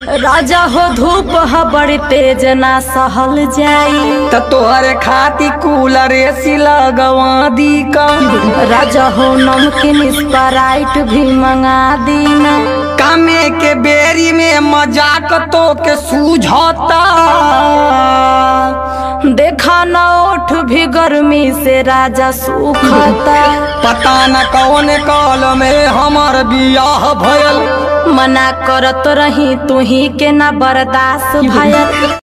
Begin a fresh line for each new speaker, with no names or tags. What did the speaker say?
राजा हो धूप ह बड़ी तेज ना सहल जाई
त तोहरे खाती कूलर एसी लगवा दी का
राजा हो नमकीन स्प्राइट भी मंगा दीना
कामे के बेरी में मजाक तो के सूझता
देखा न ओठ भी गर्मी से राजा सूखता
पता न कौन काल में हमार बियाह भयल
मना करत रही तू ही के ना बर्दाश्त भयल